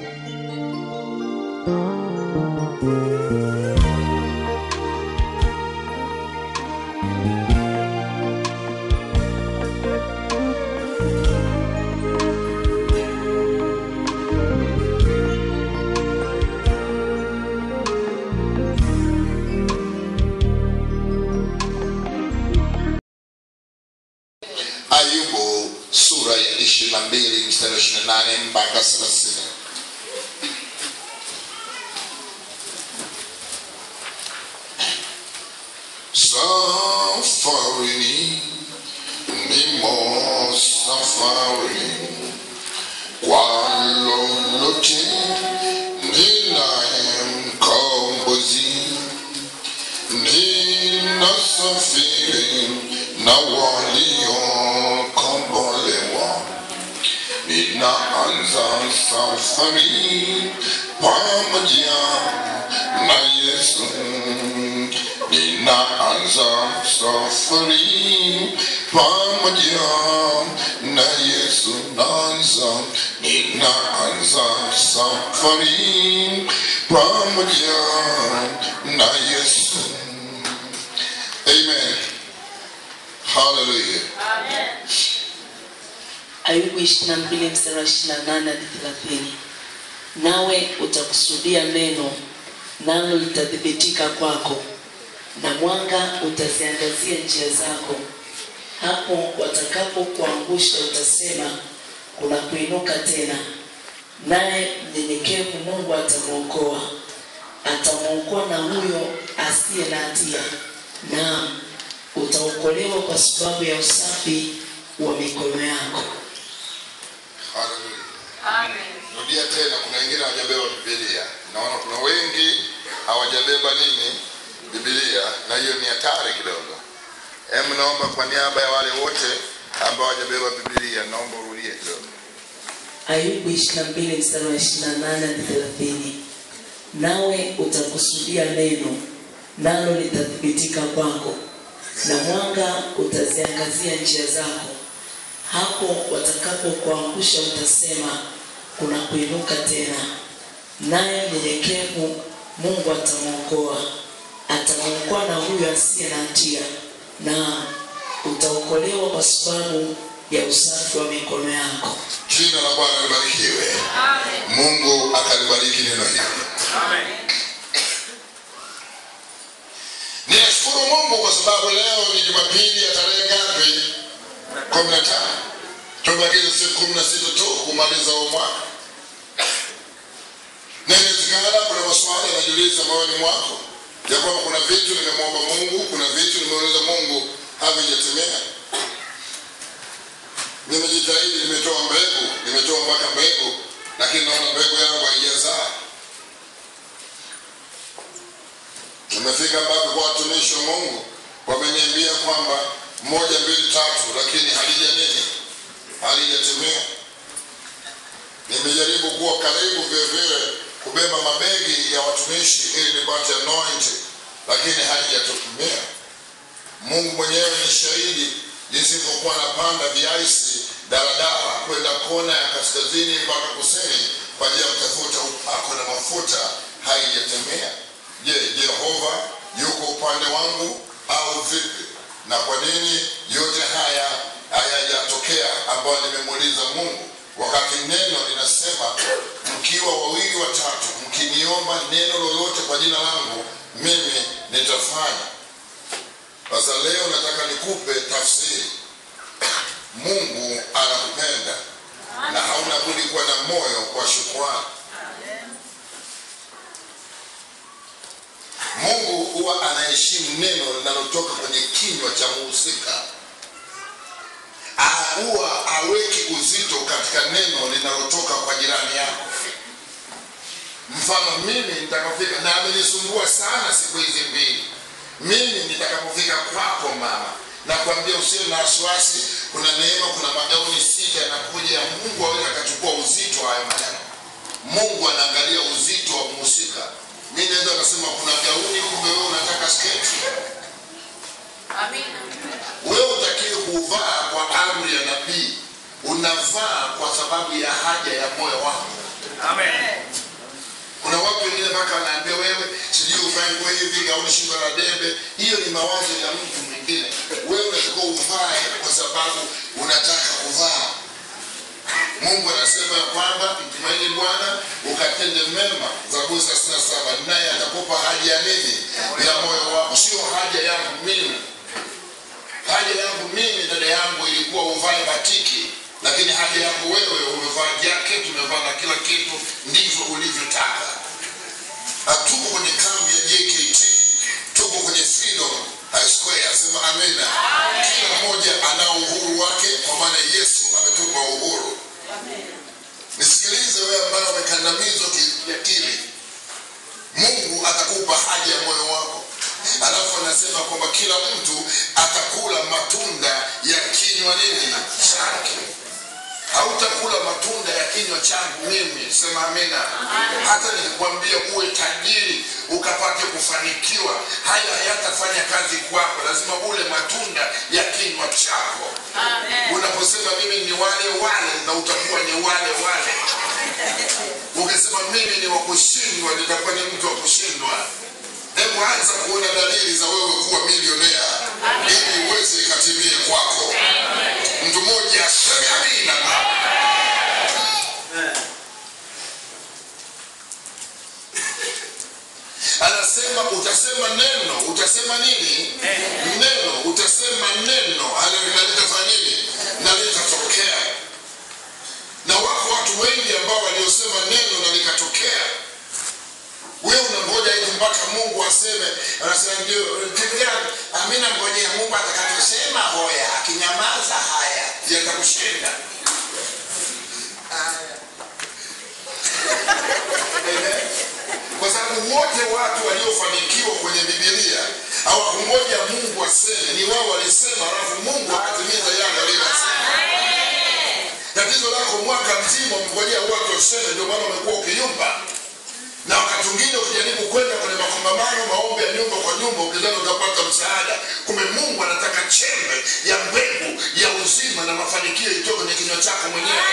ayubu sura ya ishirini na mbili mstari wa ishirini na nane mpaka thelathini safarini nimo safarini kwa lolote ninaye mkombozi ninasafiri na waliokombolewa ninaanza safari pamoja na yesu ninaanza safari pamoja na yesu naanza ninaanza safari pamoja na yesu amen hallelujah ayubu 22 mstari wa 28 hadi 30 nawe utakusudia neno nalo litathibitika kwako na mwanga utaziangazia njia zako hapo watakapokuangusha utasema kuna kuinuka tena naye mnyenyekevu mungu atamwokoa atamwokoa na huyo asiye na hatia naam utaokolewa kwa sababu ya usafi wa mikono yako hallelujah rudia tena kuna wengine hawajabeba bibilia naona kuna wengi hawajabeba nini bibilia na hiyo ni hatari kidogo em naomba kwa niaba ya wale wote ambao hawajabeba bibilia naomba urudie kidogo ayubu 22 mstari wa 28 hadi 30 nawe utakusudia neno nalo litathibitika kwako na mwanga utaziangazia njia zako hapo watakapokuangusha utasema kuna kuinuka tena naye mnyenyekevu mungu atamwokoa atamwokoa na huyo asiye na hatia na utaokolewa kwa sababu ya usafi wa mikono yako jina la bwana libarikiwe mungu akalibariki neno hili ninashukuru mungu kwa sababu leo ni jumapili ya tarehe ngapi kumi na tano tumebakiza siku kumi na sita tu kumaliza huu mwaka na inawezekana kuna maswali yanajiuliza moyoni mwako ya kwamba kuna vitu nimemwomba mungu kuna vitu nimeuliza mungu havijatimia nimejitahidi nimetoa mbegu nimetoa mpaka mbegu lakini naona mbegu yangu haijazaa nimefika mpaka kwa watumishi wa mungu wameniambia kwamba moja mbili tatu lakini halija nini halijatimia nimejaribu kuwa karibu vile vile kubeba mabegi ya watumishi ili nipate anointing lakini halijatimia mungu mwenyewe ni shahidi jinsi ilivyokuwa napanda viaisi daladala kwenda kona ya kaskazini mpaka kusini kwa ajili ya kutafuta upako na mafuta haijatimia je jehova yuko upande wangu au vipi na kwa nini yote haya hayajatokea ambayo nimemuuliza mungu wakati neno linasema mkiwa wawili watatu mkiniomba neno lolote kwa jina langu mimi nitafanya sasa leo nataka nikupe tafsiri mungu anakupenda na hauna budi kuwa na moyo kwa shukrani mungu huwa anaheshimu neno linalotoka kwenye kinywa cha muhusika Ah, huwa aweki uzito katika neno linalotoka kwa jirani yako mfano mimi nitakapofika na amenisumbua sana siku hizi mbili mimi nitakapofika kwako mama nakwambia usiwe na wasiwasi kuna neema kuna magauni sita yanakuja ya mungu aweza akachukua uzito wa hayo maneno mungu anaangalia uzito wa mhusika mi naweza kasema kuna gauni kumbe wewe unataka sketi wewe utakiwe kuvaa kwa amri ya nabii unavaa kwa sababu ya haja ya moyo wako kuna watu wengine mpaka wanaambia wewe sijui uvae nguo hivi gauni shingo la debe hiyo ni mawazo ya mtu mwingine wewe unatakiwa uvae kwa sababu unataka kuvaa mungu anasema ya kwamba mtumaini bwana ukatende mema zaburi thelathini na saba naye atakupa haja ya nini ya moyo wako sio haja yangu mimi haja yangu mimi dada yangu ilikuwa uvae batiki lakini haja yangu wewe umevaa jacket umevaa na kila kitu ndivyo ulivyotaka hatuko kwenye kambi ya jkt tuko kwenye freedom high square asema amina kila mmoja ana uhuru wake kwa maana yesu ametupa uhuru nisikilize wewe ambaye umekandamizwa kiakili mungu atakupa haja ya moyo wako alafu anasema kwamba kila mtu atakula matunda ya kinywa nini chake hautakula matunda ya kinywa changu mimi sema amina hata nikikwambia uwe tajiri ukapate kufanikiwa hayo hayatafanya kazi kwako lazima ule matunda ya kinywa chako unaposema mimi ni wale wale na utakuwa ni wale wale ukisema mimi ni wa kushindwa nitakuwa ni mtu wa kushindwa hebu anza kuona dalili za wewe kuwa milionea ili uweze ikatimie kwako mtu mmoja aseme amina anasema utasema neno utasema nini neno utasema neno Haleluya, na litafanya nini na litatokea na wako watu wengi ambao waliosema neno na likatokea wewe unangoja eti mpaka mungu aseme anasema ndio tembea amina ngojea mungu atakachosema hoya akinyamaza haya yatakushinda kwa sababu wote watu waliofanikiwa kwenye bibilia hawakungoja mungu aseme ni wao walisema alafu mungu akatimiza yale aliyosema tatizo lako mwaka mzima umengojea watu waseme ndio maana umekuwa ukiyumba na wakati mwingine ukijaribu kwenda kwenye makongamano maombi ya nyumba kwa nyumba ukidhani utapata msaada kumbe mungu anataka chembe ya mbegu ya uzima na mafanikio itoke kwenye kinywa chako mwenyewe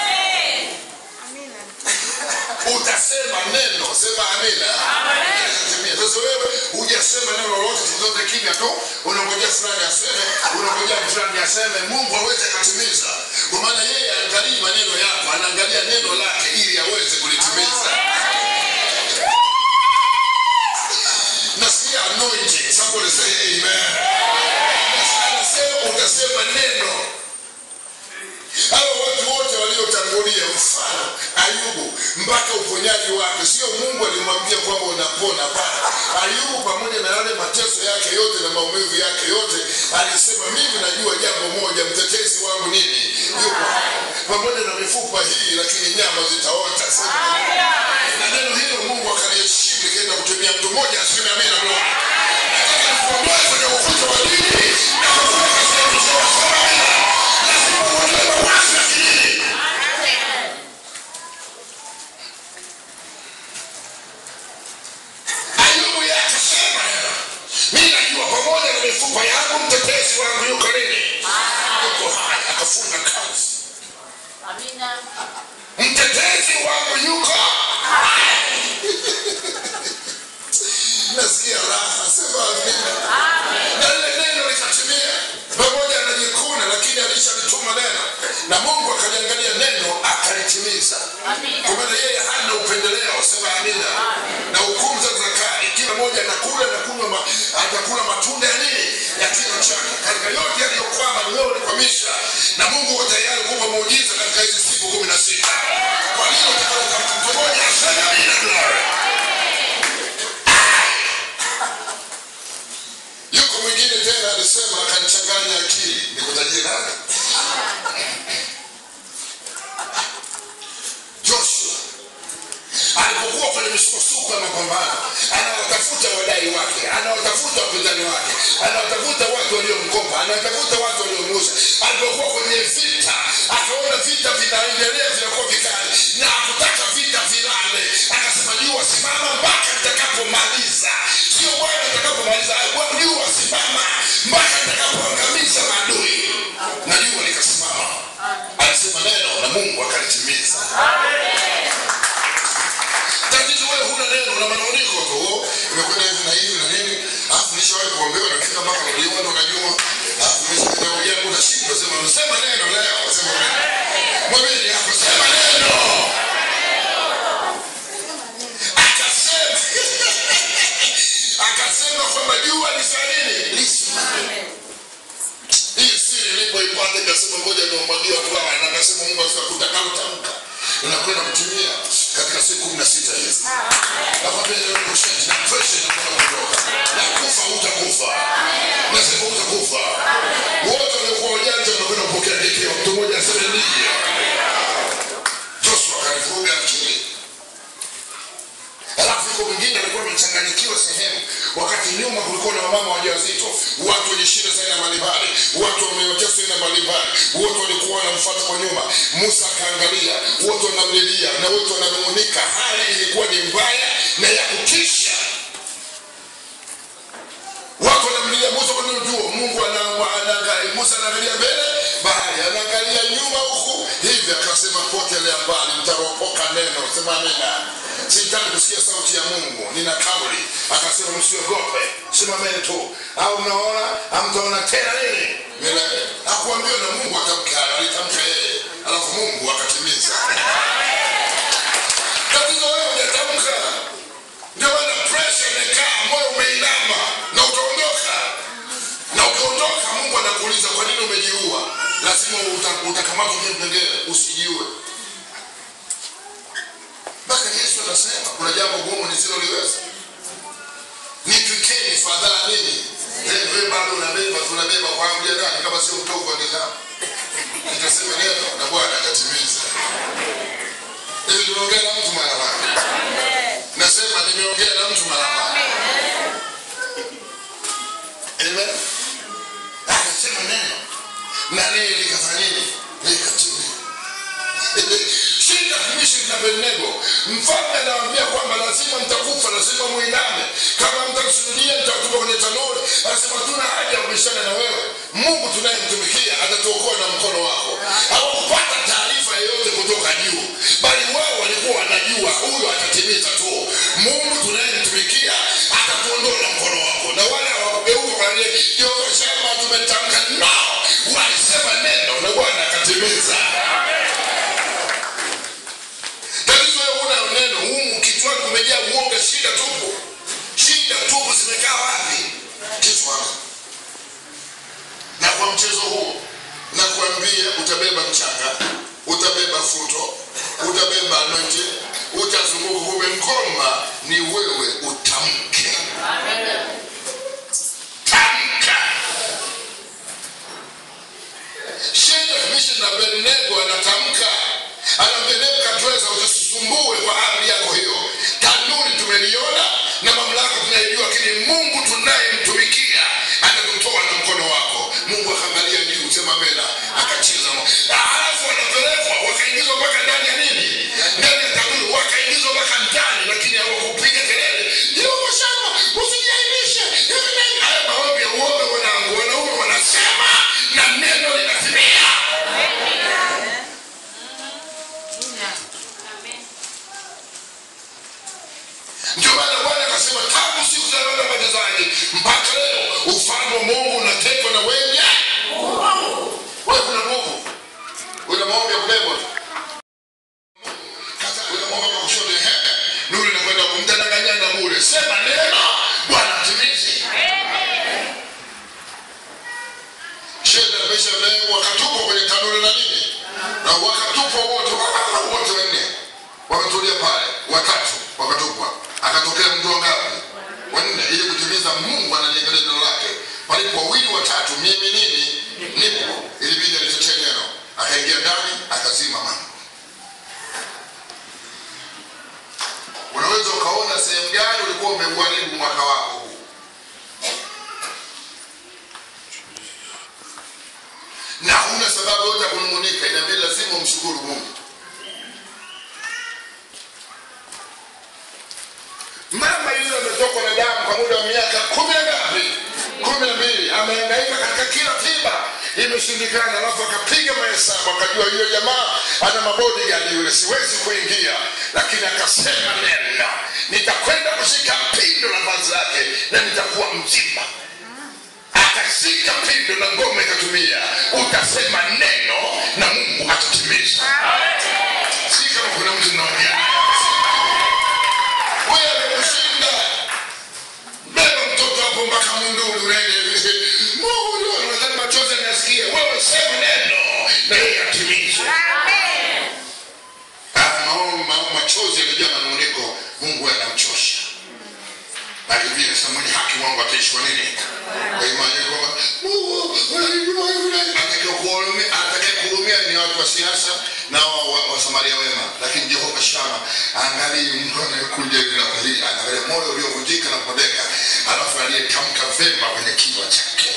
utasema neno sema amina Itatimia. sasa wewe hujasema neno lolote tuzote kimya tu unangojea fulani aseme unangojea fulani aseme mungu aweze akatimiza kwa maana yeye angalii maneno yako anaangalia neno lake ili aweze kulitimiza nasikia anointing somebody say amen anasema utasema neno hawa watu wote waliotangulia mfano ayubu mpaka uponyaji wake sio mungu alimwambia kwamba unapona pana ayubu pamoja na yale mateso yake yote na maumivu yake yote alisema mimi najua jambo moja mtetezi wangu nini yuko pamoja na mifupa hii lakini nyama zitaota Sema na neno hilo mungu akaliheshimu likaenda kutumia mtu mmoja aseme amina Bwana. Nataka nikuondoe kwenye ukuta wa dini na kukuweka sehemu sawa. Sema amina. Lazima uondoe mawazo ya kidini. Ayubu yeye akasema mimi najua pamoja na mifupa yangu mtetezi wangu yuko nini yuko hai akafunga kazi mtetezi wangu yuko nasikia raha sema amina na lile neno likatimia pamoja anajikuna lakini alishalituma neno na mungu akaliangalia neno akalitimiza kwa maana yeye hana upendeleo sema amina na hukumu za zakari kila mmoja atakula na kunywa ma, atakula matunda ya nini ya kinywa chake katika yote yaliyokwama ni wewe ulikwamisha na mungu uko tayari kupa muujiza katika hizi siku kumi na sita kwa nini utakaleta mtu mmoja aseme amina glory yuko mwingine tena alisema akanichanganya akili nikutajie nani joshua alipokuwa kwenye misukosuko ya mapambano anawatafuta wadai wake anawatafuta wapinzani wake anawatafuta watu waliomkopa anawatafuta watu waliomuuza alipokuwa kwenye vita akaona vita vinaendelea vinakuwa vikali na akutaka vita vilale akasema jua simama mpaka nitakapomaliza sio bwana nitakapomaliza Bwana, jua simama mpaka nitakapoangamiza maadui na jua likasimama alisema neno na mungu akalitimiza kuombewa nafika mpaka uliona unajua alafu umesikia ujambo unashindwa sema sema neno leo sema neno mwambie hapo sema neno akasema akasema kwamba jua ni saa nini lisimame hii siri ilipoipata ikasema ngoja niwamwagie watu hawa na akasema mungu utakalotamka unakwenda kutumia katika siku kumi na sita hizi nakwambia leo ni ushindi na presha inakwenda kuondoka na kufa utakufa nasema utakufa wote waliokuwa wajanja wanakwenda kupokea hekima mtu mmoja aseme ndiyo joshua akalivuruga akili alafu yuko mwingine alikuwa amechanganyikiwa sehemu wakati nyuma kulikuwa na wamama wajawazito watu wenye shida za aina mbalimbali watu wameoteswa aina mbalimbali wote walikuwa wanamfuata kwa nyuma musa akaangalia wote wanamlilia na wote wananung'unika hali ilikuwa ni mbaya na ya kutisha watu wanamlilia musa kwa nini jua mungu ana- anaangalia musa anaangalia mbele bahari anaangalia nyuma huku hivi akasema potelea mbali mtaropoka neno sema amina sihitaji kusikia sauti ya mungu nina kauli akasema msiogope simameni tu au mnaona amtaona tena nini milele hakuambiwa na mungu atamka alitamka yeye alafu mungu akatimiza tatizo wewe hujatamka ndio maana presha imekaa moyo umeinama na utaondoka na ukiondoka mungu anakuuliza kwa nini umejiua lazima uta- utakamatwa kipengele usijiue mpaka yesu anasema kuna jambo gumu nisiloliweza nitwikeni fadhaa nini Eh, wewe bado unabeba tunabeba kwa amri ya nani kama sio mtovu wa nidhamu nikasema neno na bwana atatimiza hivi tumeongea na mtu mara ngapi nasema nimeongea na mtu mara ngapi amen akasema neno na nini likafanya nini likatimia shida mishri na abednego mfalme anawaambia kwamba lazima mtakufa lazima mwiname kama mtakusujudia nitatupa kwenye tanuri anasema tuna haja ya kubishana na wewe mungu tunayemtumikia atatuokoa na mkono wako hawakupata taarifa yoyote kutoka juu bali wao walikuwa wanajua huyo atatimiza tu mungu tunayemtumikia atatuondoa na mkono wako na wale hawakugeuka waliosema tumetamka nao walisema neno na bwana akatimiza tatizo wewe huna neno humu kichwani kumejaa uoga shida tupu shida tupu zimekaa wapi kichwani na kwa mchezo huo nakwambia utabeba mchanga utabeba futo utabeba anointi utazunguka kumbe ngoma ni wewe utamke tamka shida mishi na abednego anatamka anaambia nebukadreza usisumbue kwa amri yako hiyo tanuri tumeliona na mamlaka tunaijua lakini mungu tunayemtumikia atatutoa na mkono wako mungu akaangalia juu sema mena akacheza halafu wanapelekwa wakaingizwa mpaka ndani ya nini ndani ya tanuri wakaingizwa mpaka ndani lakini hawakupiga kelele jehova shama usijiaibishe hivi na hivi. haya maombi ya uoga wanangu wanaume wanasema na neno linatimia ndio maana bwana akasema tangu siku za Yohana mbatizaji mpaka leo ufalme wa mungu unatekwa na wenye wewe kuna nguvu una maombi ya kubebwa tu. Kata, una maombi ya kushoto ehe, nuru inakwenda kumdanganyana bure sema neno bwana atimizi sheda maisha leo wakatupwa kwenye tanuri na nini na wakatupwa wote wote wanne wametulia pale watatu wakatupwa akatokea mtu wangapi wanne ili kutimiza mungu analiangalia neno lake palipo wawili watatu mimi nini nipo ilibidi alitetee neno akaingia ndani akazima mambo unaweza ukaona sehemu gani ulikuwa umeuharibu mwaka wako huu na huna sababu yote ya kunung'unika inabidi lazima umshukuru mungu mama yule ametokwa na damu kwa muda wa miaka kumi na ngapi kumi na mbili amehangaika katika kila tiba imeshindikana alafu akapiga mahesabu akajua yule jamaa ana mabodigadi yule siwezi kuingia lakini akasema neno nitakwenda kushika pindo la vazi lake na nitakuwa mzima ukazika pindo na ngoma ikatumia utasema neno na mungu atatimiza si kama kuna mtu naongea wewe kushinda beba mtoto hapo mpaka mundulu unaende mungu nadhani machozi anasikia wewe sema neno na yeye atimize Ah, maono ma- machozi yamejaa manuniko mungu anamchosha na Biblia inasema mwenye haki wangu ataishi kwa nini kwa imani kwamba Mungu atakayekuhurumia atakayekuhurumia ni watu wa siasa na wa- wa- wasamaria wema lakini jehova shama angalii mtu anayekuja hivi na kulia angalia moyo uliovunjika na kupondeka alafu aliyetamka vema kwenye kinywa chake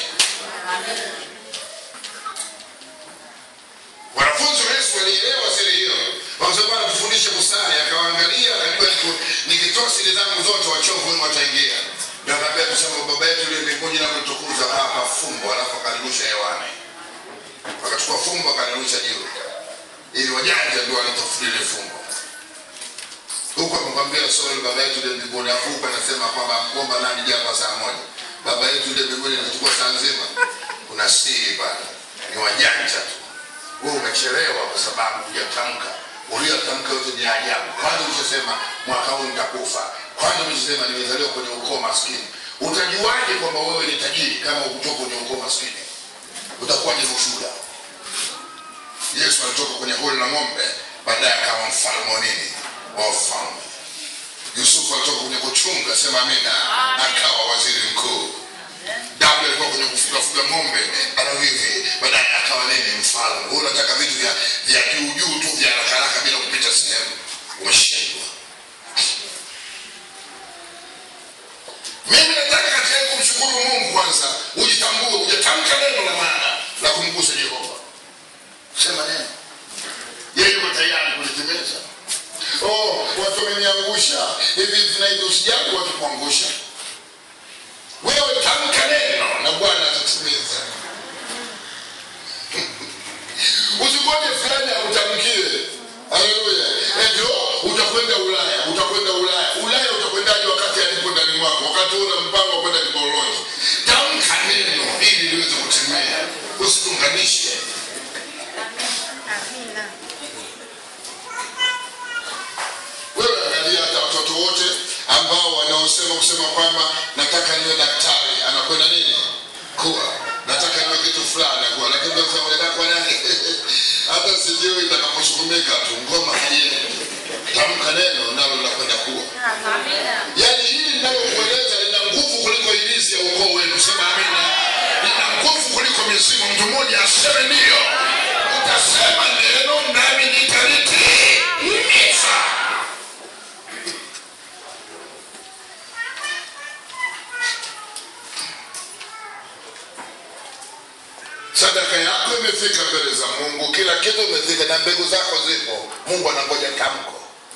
wanafunzi wa yesu walielewa siri hiyo wakasema bwana tufundishe busara akawaangalia akajua niku- nikitoa siri zangu zote wachovu wenu wataingia ndio akaambia tusema baba yetu uliye mbinguni na kutukuza hapa fumbo alafu akalirusha hewani wakachukua fumbo akalirusha juu ili wajanja ndio wanatafsiri ile fumbo huku amekwambia sori baba yetu uliye mbinguni afu huku anasema kwamba kuomba nani jambo saa moja baba yetu uliye mbinguni inachukua saa nzima kuna siri pale ni wajanja tu wewe umechelewa kwa sababu hujatamka uliotamka yote ni ajabu kwanza ulichosema mwaka huu nitakufa kwanza ulichosema nimezaliwa kwenye ukoo maskini utajuaje kwamba wewe ni tajiri kama ukutoka kwenye ukoo maskini utakuwaje na ushuhuda yesu alitoka kwenye holi la ng'ombe baadaye akawa mfalme wa nini wa ufalme yusufu alitoka kwenye kuchunga sema amina akawa waziri mkuu daudi alikuwa kwenye kufugafuga ng'ombe ana hivi baadaye akawa nini mfalme Wewe unataka vitu vya vya juu juu tu vya haraka haraka bila kupita sehemu umeshindwa mimi nataka katika hii kumshukuru mungu kwanza ujitambue ujatamka neno la maana la kumgusa jehova sema neno yeye yuko tayari kulitimiza oh watu wameniangusha hivi vinaidi usijali watu kuangusha wewe tamka neno na bwana atatimiza usingoje fulani akutamkie haleluya ndio utakwenda ulaya utakwenda ulaya ulaya utakwendaje wakati alipo ndani mwako wakati una mpango wa kwenda kiboloni tamka neno ili liweze kutimia usitunganishe Amina. wewe angalia hata watoto wote ambao wanaosema kusema kwamba nataka niwe daktari anakwenda nini kuwa nataka niwe kitu fulani kuwa lakini ndio sema nataka kuwa nani hata sijui itakaposukumika tu ngoma haiendi tamka neno nalo linakwenda kuwa Amina. yaani hili linalokueleza lina nguvu kuliko ilizi ya ukoo wenu sema amina lina nguvu kuliko mizimu mtu mmoja aseme ndiyo utasema neno nami nitalitimiza sadaka yako imefika mbele za mungu kila kitu imefika na mbegu zako zipo mungu anangoja tamko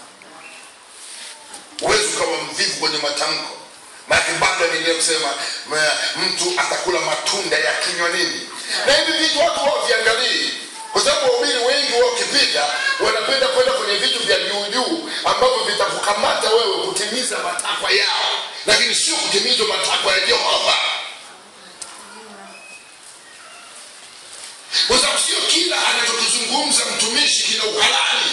huwezi ukawa mvivu kwenye matamko maake bado anaendelea kusema ma- mtu atakula matunda ya kinywa nini na hivi vitu watu wao viangalii kwa sababu wahubiri wengi wao wakipita wanapenda kwenda kwenye vitu vya juujuu ambavyo vitakukamata wewe kutimiza matakwa yao lakini sio kutimizwa matakwa ya jehova kwa sababu sio kila anachokizungumza mtumishi kina uhalali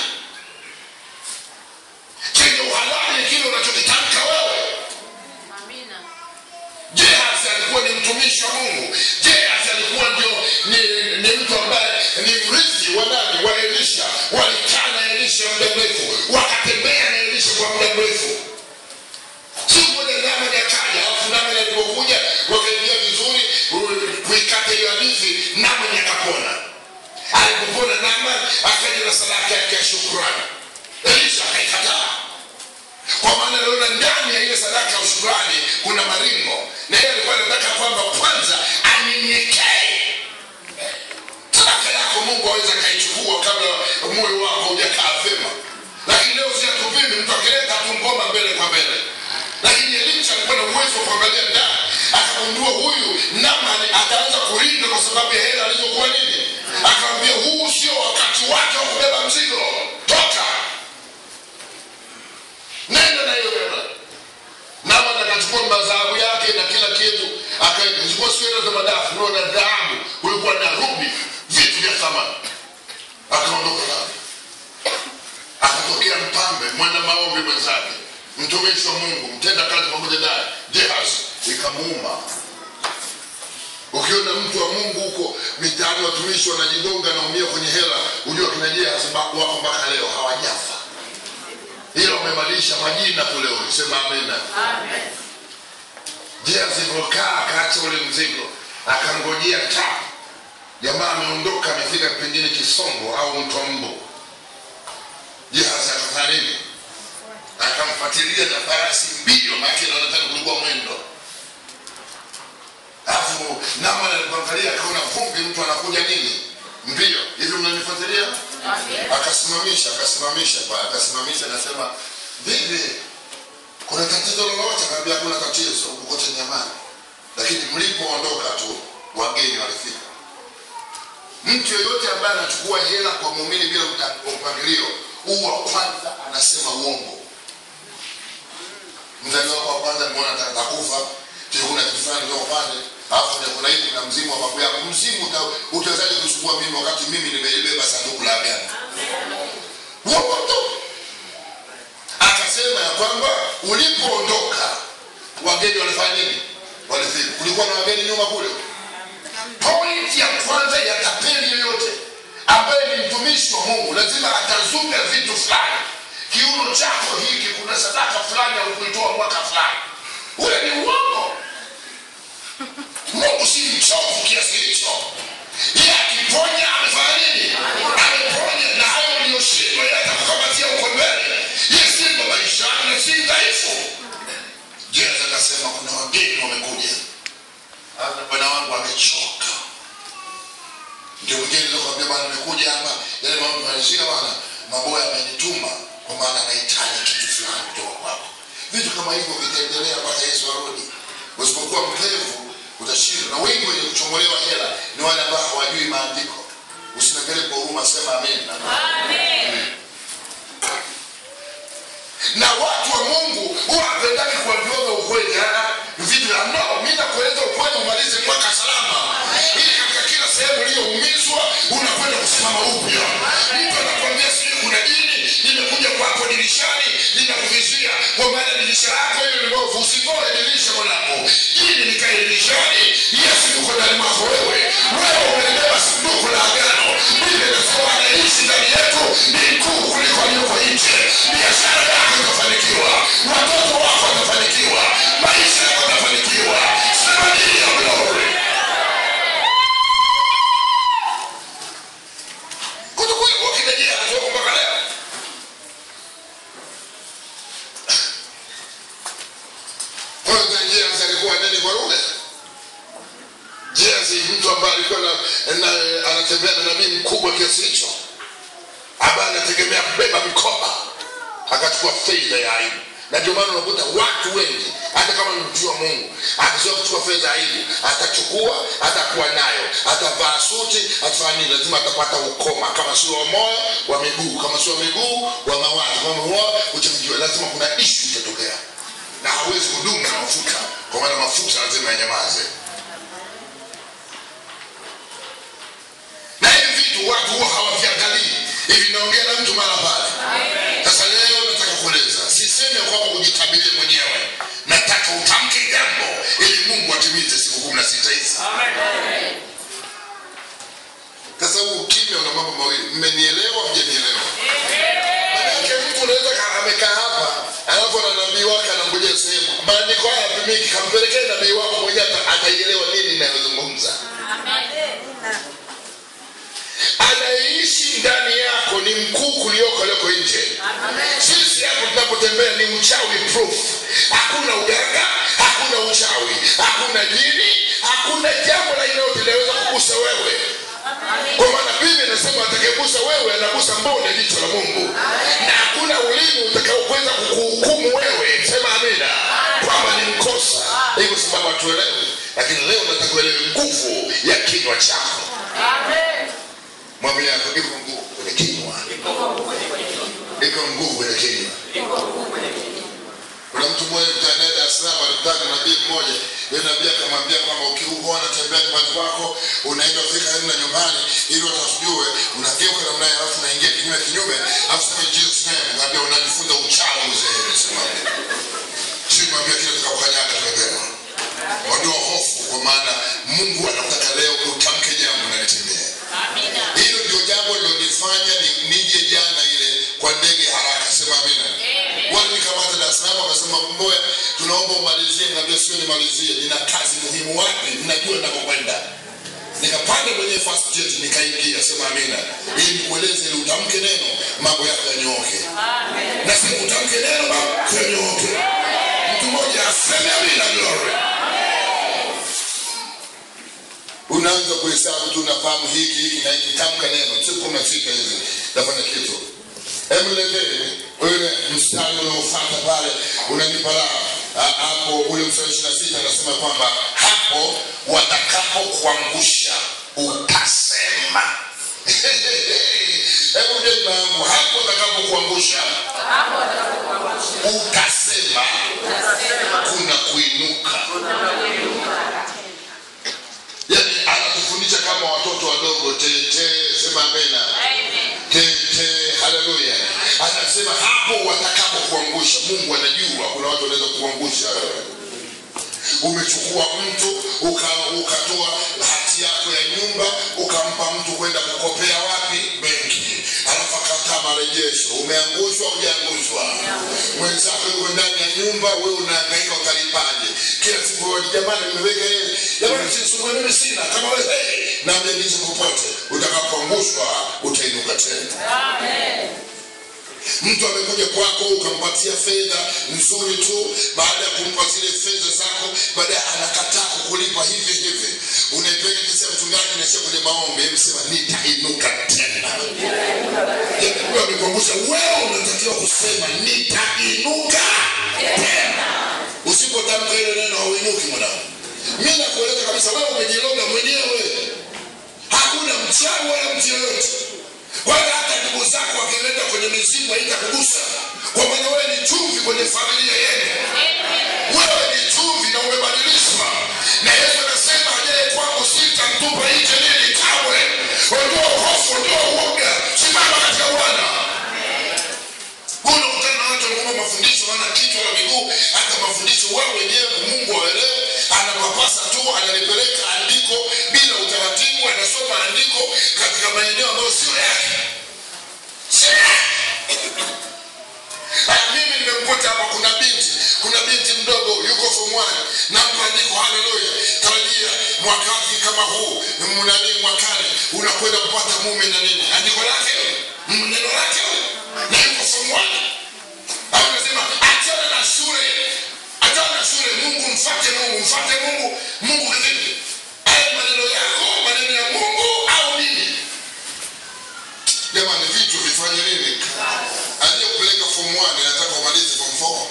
chenye uhalali ni kile unachokitamka wewe Amina. Gehazi alikuwa ni mtumishi wa Mungu. Gehazi alikuwa ndio ni, ni mtu ambaye ni mrithi wa nani? Wa Elisha. Walikaa na Elisha muda mrefu, wakatembea na Elisha kwa muda mrefu. Siku moja Naamani akaja, alafu Naamani alipokuja wakaingia vizuri u- kuikata hiyo hadithi, Naamani akapona. Alipopona Naamani akaja na sadaka yake ya shukrani, Elisha akaikataa kwa maana aliona ndani ya ile sadaka ya shukrani kuna maringo na yeye alikuwa anataka kwamba kwanza anyenyekee sadaka yako mungu aweza akaichukua kabla moyo wako hujakaa vyema lakini leo ziatupimi mtu akileta tu ngoma mbele kwa mbele lakini elisha alikuwa na uwezo wa kuangalia ndani akagundua huyu namani ataanza kulinda kwa sababu ya hela alizokuwa nini akamwambia huu sio wakati wake wa kubeba mzigo toka nenda na hiyo hela Naaman akachukua madhahabu yake na kila kitu akachukua kulikuwa sio hela za madafu kulikuwa na dhahabu kulikuwa na rubi vitu vya thamani akaondoka nao akatokea mpambe mwana maombi mwenzake mtumishi wa mungu mtenda kazi pamoja naye jehaz ikamuuma ukiona mtu wa mungu huko mitaani watumishi wanajigonga naumia kwenye hela ujua kina jehaz wako mpaka leo hawajafa ila wamebadilisha majina kule sema amena jehaz ilivyokaa akaacha ule mzigo akangojea ta jamaa ameondoka amefika pengine kisongo au mto mbo Gehazi akafanya nini? Akamfuatilia na farasi mbio, maana inaonekana kulikuwa mwendo. Alafu Naamani alipoangalia akaona vumbi, mtu anakuja nini mbio hivi, mnanifuatilia? Akasimamisha, akasimamisha pa, akasimamisha, akasema vipi, kuna tatizo lolote? Akaambia hakuna tatizo, huku kote ni amani, lakini mlipoondoka tu wageni walifika. Mtu yeyote ambaye anachukua hela kwa muumini bila uta- mpangilio, huu wa kwanza anasema uongo. Mzaliwa wako wa kwanza nimeona atakufa, tena kuna kitu fulani ndio upande, alafu ndio kuna hivi kuna mzimu wa babu yako. Mzimu uta- utawezaje kusumbua mimi wakati mimi nimelibeba sanduku la agano? Uongo tu. Akasema ya kwamba ulipoondoka wageni walifanya nini? Walifika. Kulikuwa na wageni nyuma kule point ya kwanza ya tapeli yoyote ambaye ni mtumishi wa mungu lazima atazuga vitu fulani kiuno chako hiki kuna sadaka fulani alikuitoa mwaka fulani ule ni uongo mungu si mchovu kiasi hicho ye akiponya amefanya nini ameponya na hayo uliyoshindwa ye atakukamatia uko mbele ye simba maishani na si dhaifu jeza akasema kuna wageni wamekuja hata bwana wangu amechoka ndio mwingine nakwambia bwana nimekuja hapa yale mambo yanashika bwana maboya amenituma kwa maana anahitaji kitu fulani kutoka kwako vitu kama hivyo vitaendelea mpaka yesu arudi usipokuwa mpevu utashinda na wengi wenye kuchomolewa hela ni wale ambao hawajui maandiko usinapele kwa huruma sema amen na watu wa mungu huwa hapendaki kuambiwaga ukweli ah, vitu vya no mi nakueleza ukweli umalize mwaka salama ili katika kila sehemu uliyoumizwa unakwenda kusimama upya mtu anakwambia sijui kuna dini limekuja kwako dirishani linakuvizia kwa maana dirisha lako hiyo ni bovu usitoe dirisha mwanangu ili nikae dirishani yesu yuko ndani mwako wewe wewe umelibeba sanduku la agano biblia inasema anaishi ndani yetu ni mkuu kuliko aliyoko nje biashara yako itafanikiwa watoto wako watafanikiwa maisha yako yatafanikiwa sema ndio glory kutokuwa kinajia hatua mpaka leo kwanza James alikuwa nani kwa lugha James mtu ambaye alikuwa na, na, anatembea na nabii mkubwa kiasi hicho ambaye anategemea kubeba mikoba akachukua fedha ya aibu na ndio maana unakuta watu wengi hata kama ni mtu wa mungu akizoea kuchukua fedha ya aibu atachukua atakuwa nayo atavaa suti atafanya nini lazima atapata ukoma kama sio wa moyo wa miguu kama sio wa miguu wa mawazo kama moyo uchangiwa lazima kuna ishu itatokea na hawezi kudumu na mafuta kwa maana mafuta lazima yanyamaze na hivi vitu watu huwa hawaviangalii hivi naongea na mtu mara pale sasa leo nataka kueleza sisemi ya kwamba ujitabirie mwenyewe nataka utamke jambo ili mungu atimize siku kumi na sita hizi sasa huu ukimya una mambo mawili mmenielewa mjanielewa manake mtu unaweza ka- amekaa hapa alafu ana nabii wake anangojea sehemu maandiko haya yapimiki kampelekee nabii wako mwenyewe ata- ataielewa nini inayozungumza anayeishi ndani yako ni mkuu kulioko alioko nje sisi hapo tunapotembea ni mchawi proof hakuna uganga hakuna uchawi hakuna jini hakuna jambo la inayote linaweza kugusa wewe kwa maana biblia inasema atakayegusa wewe anagusa mbone jicho la mungu na hakuna ulimi utakaokweza kukuhukumu wewe sema amina kwamba ni mkosa hii kwa sababu hatuelewi lakini leo nataka uelewe nguvu ya kinywa chako mwambie yako iko nguvu kwenye kinywa iko nguvu kwenye kinywa kuna mtu mmoja mtandaye Dar es Salaam alikutana na nabii mmoja yule nabii akamwambia kwamba ukiugua unatembea nyumbani kwako unaenda kufika karibu na nyumbani ili watasijue unageuka namna hiyo alafu unaingia kinyume kinyume alafu sema in Jesus name ngambia unajifunza uchawi mzee sema si mwambia kile tukakukanyaga tumepewa ondoa hofu kwa maana Mungu anataka leo utamke jambo na litimie Amina. hilo ndio jambo lilonifanya ni- nije jana ile kwa ndege haraka sema amina Amen. wale nikamata Dar es Salaam wakasema mboya tunaomba umalizie nikamwambia sio nimalizie nina kazi muhimu wapi ninajua ninakokwenda nikapanda kwenye fast jet nikaingia sema amina ili nikueleze ili utamke neno mambo yako yanyooke Amen. na sema utamke neno mambo yanyooke mtu mmoja aseme amina glory unaanza kuhesabu tu unafahamu hiki hiki na hiki tamka neno siku kumi na sita hizi nafanya kitu emletee ule mstari unaofata pale unanipa raha Ha- hapo ule mstari ishiri na sita anasema kwamba hapo watakapokuangusha utasema hebu dema yangu hapo watakapokuangusha Hapo atakapokuangusha. utasema Utasema. kuna kuinuka yani anatufundisha kama watoto wadogo tete sema amena Amen. tete haleluya anasema hapo watakapo kuangusha mungu anajua kuna watu wanaweza kuangusha wewe umechukua mtu uka- ukatoa hati yako ya nyumba ukampa mtu kwenda kukopea wapi benki alafu akataa marejesho umeangushwa ujaangushwa mwenzako yuko ndani ya nyumba wewe unaangaika utalipaje kila siku wewe, jamani nimeweka yeye jamani sisumbue mimi sina kama wewe hey, na mjadisha popote utakapoangushwa utainuka tena Amen. mtu amekuja kwako ukampatia fedha nzuri tu baada ya kumpa zile fedha zako baadaye anakataa kukulipa hivi hivi unaipeleka kesi ya mchungaji naishia kwenye maombi msema nitainuka tena Yaani amekuangusha wewe unatakiwa kusema nitainuka tena usipotamka ile neno hauinuki mwanangu mi nakueleza kabisa wewe umejiloga mwenyewe hakuna mchawi wala mtu yoyote wala hata ndugu zako wakileta kwenye mizimu haitakugusa kwa maana wewe ni chumvi kwenye familia yenu wewe ni chumvi na umebadilishwa na yesu anasema ajaye kwangu sitamtupa nje nini kamwe ondoa hofu ondoa uoga simama katika bwana unakutana na watu wanaomba mafundisho wana kichwa na miguu hata mafundisho wao wenyewe mungu waelewe anapapasa tu analipeleka andiko bila utaratibu anasoma andiko katika maeneo ambayo sio yake Sio yake. Ah, mimi nimemkuta hapa kuna binti kuna binti mdogo yuko form one nampa andiko haleluya tarajia mwakati kama huu mnani mwakani unakwenda kupata mume na nini andiko lake mm, neno lake na yuko form one au nasema achana na shule achana na shule mungu mfate mungu mfate mungu mungu kivipi haya maneno yako maneno ya mungu au nini jamani vitu vifanye nini aliyekupeleka form 1 anataka umalize form 4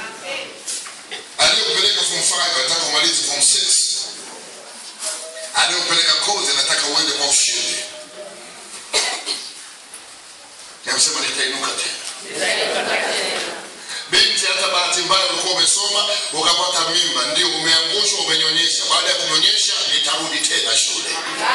aliyekupeleka form 5 anataka umalize form 6 aliyekupeleka kozi anataka uende kwa ushindi yamsema nitainuka tena binti hata bahati mbaya ulikuwa umesoma ukapata mimba ndio umeangushwa umenyonyesha baada ya kunyonyesha nitarudi tena shule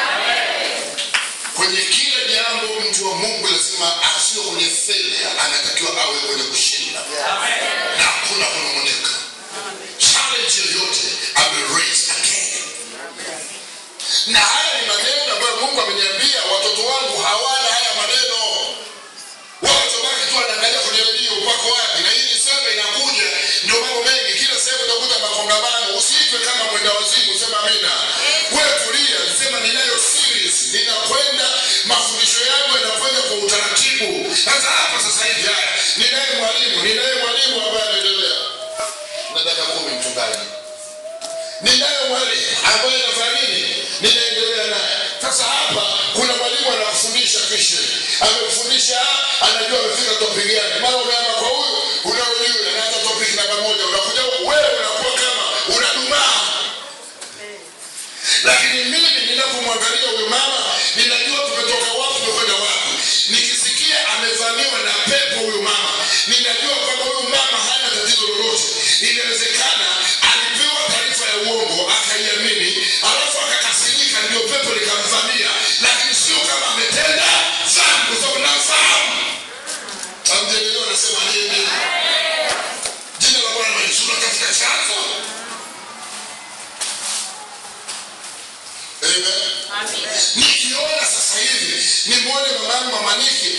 kwenye kila jambo mtu wa mungu lazima asiwe kwenye failure anatakiwa awe kwenye kushinda na hakuna kunung'unika challenge yoyote ame raise again na haya ni maneno ambayo mungu ameniambia watoto wangu hawana haya maneno wanatabaki tu anaangalia kwenye redio upako wapi na hii Disemba inakuja ndio mambo mengi kila sehemu utakuta makongamano usiitwe kama mwenda wazimu sema amina wewe tulia sema ninayo series ninakwenda mafundisho yangu yanakwenda kwa utaratibu sasa hapa sasa hivi haya ninaye mwalimu ninaye mwalimu ambaye anaendelea na dakika kumi mchungaji ninaye mwalimu ambaye anafanya nini ninaendelea naye sasa hapa kuna mwalimu anafundisha kisha amefundisha anajua amefika topic gani mara umeama kwa huyu unaojua na hata topic namba moja unakuja huku, wewe unakuwa kama unadumaa lakini mimi ninapomwangalia huyu mama ninajua tumetoka wapi tumekwenda wapi nikisikia amevamiwa na pepo huyu mama ninajua kwamba huyu mama hana tatizo lolote inawezekana alipewa taarifa ya uongo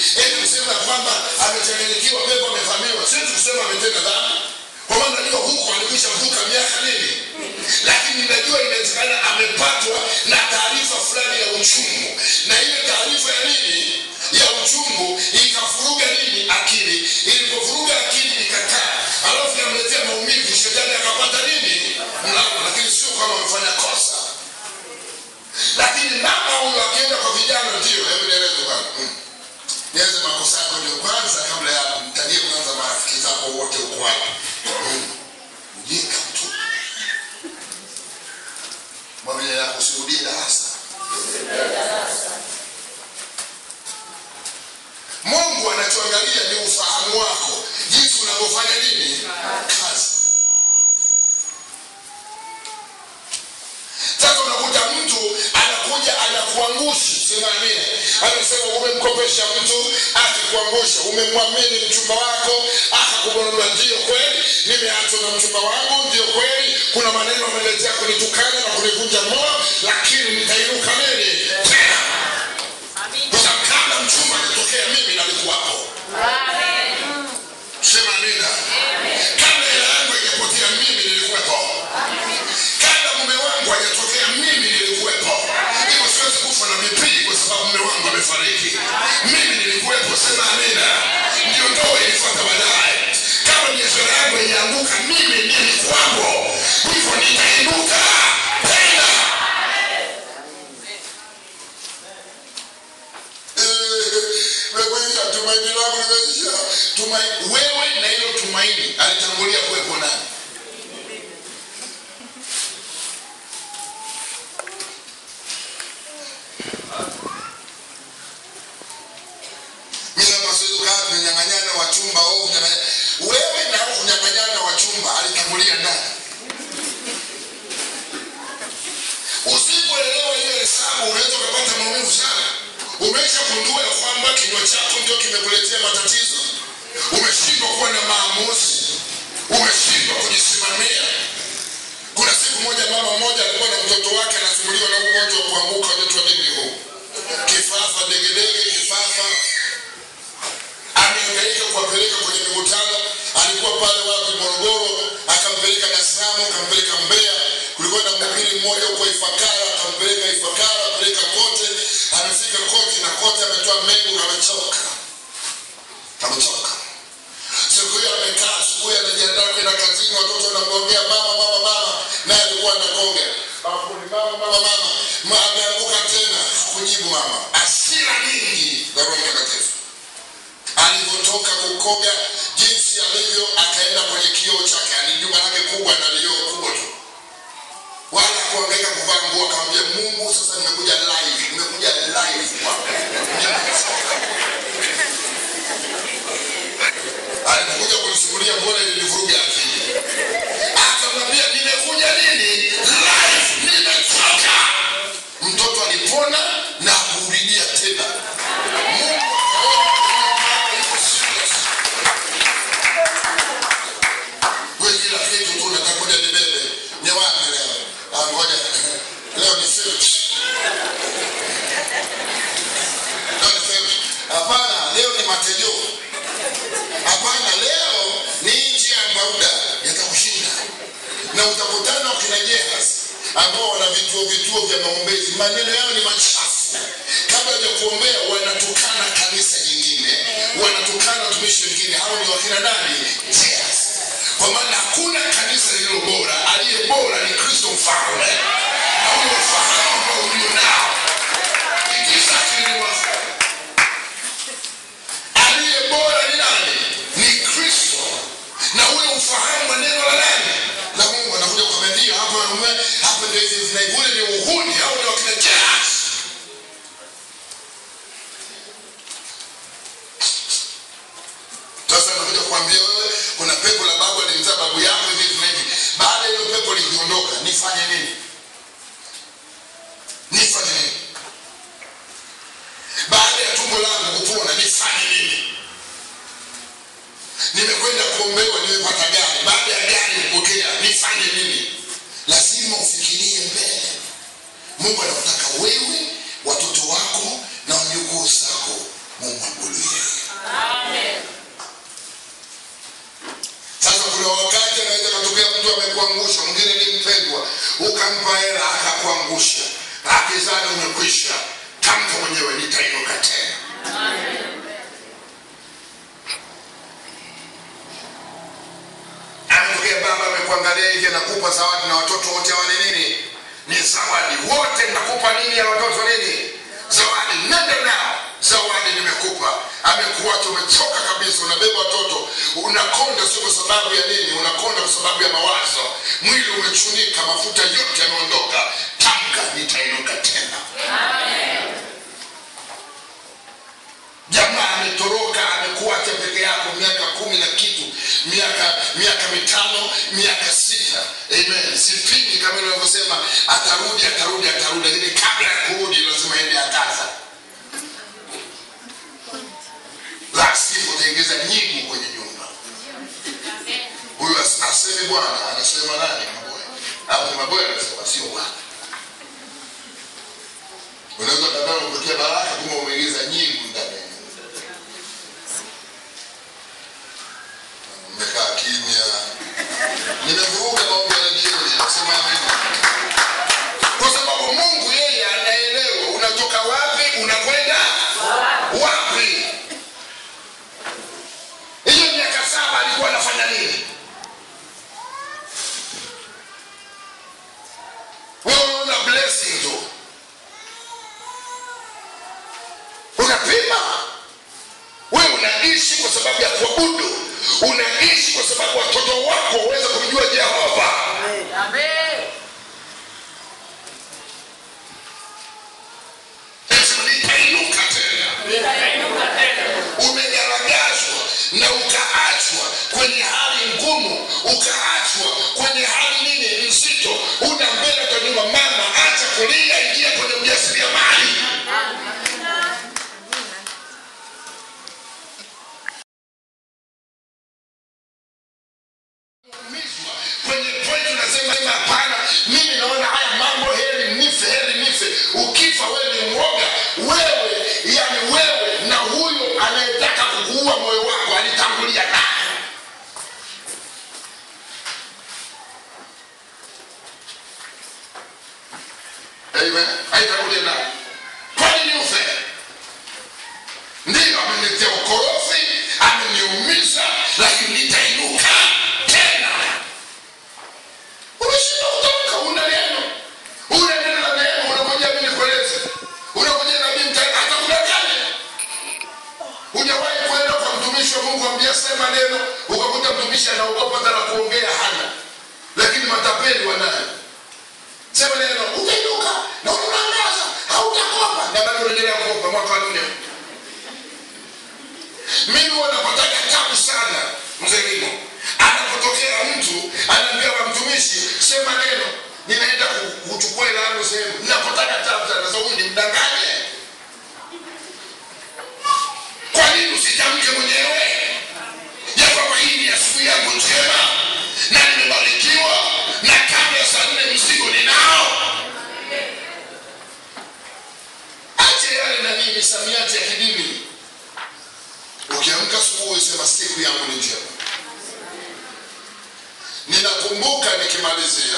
eti kusema kwamba amechanganyikiwa pepo amevamiwa sio kusema ametenda dhambi kwa maana najua huko alikwisha vuka miaka nini lakini najua inawezekana amepatwa na taarifa fulani ya uchungu na ile taarifa ya nini ya uchungu ikavuruga nini akili ilipovuruga akili ikakaa alafu yamletea maumivu shetani akapata nini mlango lakini sio kama amefanya kosa lakini mama huyo akienda kwa vijana ndio hebu nieleze bwana mm. nieleze makosa yako ndio kwanza kabla ya mtajie kwanza marafiki zako wote uko wapi Mm. mjinga mtu mwambie yako usirudie darasa mungu anachoangalia ni ufahamu wako jinsi unavyofanya nini kazi sasa unakuta mtu anakuja anakuangusha sema amina anasema umemkopesha mtu akikuangusha umemwamini mchumba wako akakugondoa ndio kweli nimeachwa na mchumba wangu ndio kweli kuna maneno ameletea kunitukana na kunivunja moyo lakini nitainuka nini tena kwa sababu kabla mchumba akatokea mimi nalikuwapo sema amina kabla hela yangu haijapotea mimi nilikuwepo kabla mume wangu hajatokea mimi nilikuwepo hivyo siwezi kufa na mipii kwa sababu mume wangu amefariki mimi nilikuwepo sema amina ndio ndoa ilifuata baadaye kama biashara yangu ilianguka mimi nilikuwapo hivyo nitainuka tena nimekuisha tumaini langu limeisha tumaini wewe na hilo tumaini alitangulia kuwepo nani mimi hapa siwezi kukaa kunyang'anyana wa chumba au kunyang'anya wewe na hao kunyang'anyana wa chumba alitangulia nani usipoelewa hiyo hesabu unaweza ukapata maumivu sana umeshagundua ya kwamba kinywa chako ndio kimekuletea matatizo umeshindwa kuwa na maamuzi umeshindwa kujisimamia kuna siku moja mama mmoja alikuwa na mtoto wake anasumbuliwa na ugonjwa wa kuanguka unaitwa nini huu kifafa degedege kifafa ameangaika kuwapeleka kwenye mikutano alikuwa pale wapi morogoro akampeleka dar es salaam akampeleka mbeya kulikuwa na mhubiri mmoja huko ifakara akampeleka ifakara apeleka kote amefika kote na kote ametoa mengu amechoka amechoka siku hiyo amekaa asubuhi anajiandaa kwenda kazini watoto wanamgongea mama mama mama naye alikuwa anagonga bafuni mama mama mama Ma, ameanguka tena kujibu mama asira nyingi za roho mtakatifu alivyotoka kukoga jinsi alivyo akaenda kwenye kioo chake ani jumba lake kubwa na lioo kubwa tu wala kuangaika kuvaa nguo akamwambia mungu sasa nimekuja live nimekuja live kwako alipokuja kunisimulia mbona ilinivuruga akili akamwambia nimekuja nini live nimechoka mtoto alipona na kurudia tena mungu akaona yuko serious. Wewe kila kitu tu unataka kuja nibebe ni wapi leo Ah, ngoja leo ni fifth. Leo ni fifth. hapana leo ni matejoo hapana leo ni nchi ya mbauda yatakushinda na utakutana wakina jehas ambao wana vituo vituo vya maombezi maneno yao ni machafu kabla ya kuombea wanatukana kanisa jingine wanatukana watumishi wengine hao ni wakina nani jehas kwa maana hakuna kanisa lililo bora aliye bora ni kristo mfalme na ule ufahamu ambao ulio nao ikisakiliwa aliye bora ni nani ni kristo na ule ufahamu wa neno la nani la mungu anakuja kukwambia ndio hapo wanaume hapo ndio hizi zina ule ni uhuni au ni wakina jazz sasa anakuja kukwambia wewe kuna pepo la babu alimzaa babu yako hivi hivi na hivi baada ya hilo pepo likiondoka nifanye nini nifanye nini baada ya tumbo langu kupona nifanye nini nimekwenda kuombewa nimepata gari baada ya gari kupokea nifanye nini lazima ufikirie mbele mungu anakutaka wewe watoto wako na wajukuu zako mumwabudu yeye Amen. sasa kuna wakati anaweza katokea mtu amekuangusha mwingine ni mpendwa ukampa hela akakuangusha akizana umekwisha tamka mwenyewe nitainuka tena ametokea baba amekuangalia hivi anakupa zawadi na watoto wote wale nini ni zawadi wote nakupa nini ya watoto nini zawadi nenda nao zawadi nimekupa amekuacha umechoka kabisa unabeba watoto unakonda sio kwa sababu ya nini unakonda kwa sababu ya mawazo mwili umechunika mafuta yote yameondoka tamka nitainuka tena jamaa ametoroka amekuacha peke yako miaka kumi na kitu miaka miaka mitano miaka sita amen sipingi kama inavyosema atarudi atarudi atarudi lakini kabla ya kurudi lazima ende akaza la sivyo utaingiza nyingi kwenye nyumba huyu as- aseme bwana anasema nani maboya au ni maboya anasema sio bwana unaweza kadhaa kupokea baraka kumbe umeingiza nyingi ndani ya nyumba mmekaa kimya nimevuruga maombi ya jioni nasema amina kwa sababu mungu yeye anaelewa unatoka wapi unakwenda wapi hiyo miaka saba alikuwa anafanya nini wewe unaona blessing tu unapima wewe unaishi kwa sababu ya kuabudu unaishi kwa sababu watoto wako waweze kumjua jehova Amen. Sema, nitainuka tena Nitainuka tena. umegaragazwa na ukaachwa kwenye hali ngumu ukaachwa kwenye hali nini nzito una mbele kwa nyuma mama acha kulia ingia kwenye ujasiriamali kuumizwa kwenye point unasema sema hapana mimi naona haya mambo heri nife heri nife ukifa wewe ni mwoga wewe yani wewe na huyo anayetaka kukuua moyo wako alitangulia naye amen aitangulia naye kwa nini ufe ndiyo ameniletea ukorofi ameniumiza lakini nitainuka tena umeshinda kutamka una neno una neno la neema unakuja mimi nikueleze unakuja na mimi mta- atakudanganya hujawahi kwenda kwa mtumishi wa mungu ambia sema neno ukakuta mtumishi anaogopa hata la kuongea hana lakini matapeli wanayo sema neno utainuka na unaangaza hautakopa na bado unaendelea kukopa mwaka wa nne mimi huwa napataga tabu sana mzee Limo. Anapotokea mtu anaambia wa mtumishi, sema neno, ninaenda ku- kuchukua ile yangu sehemu. Napataga tabu sana, sasa huyu ni mdanganye. Kwa nini usitamke mwenyewe ya kwamba hii ni asubuhi yangu njema na nimebarikiwa na kabla ya saa nne mzigo ninao? Ache yale nanii misamiati ya kidini ukiamka asubuhi sema siku yangu ni njema ninakumbuka nikimalizia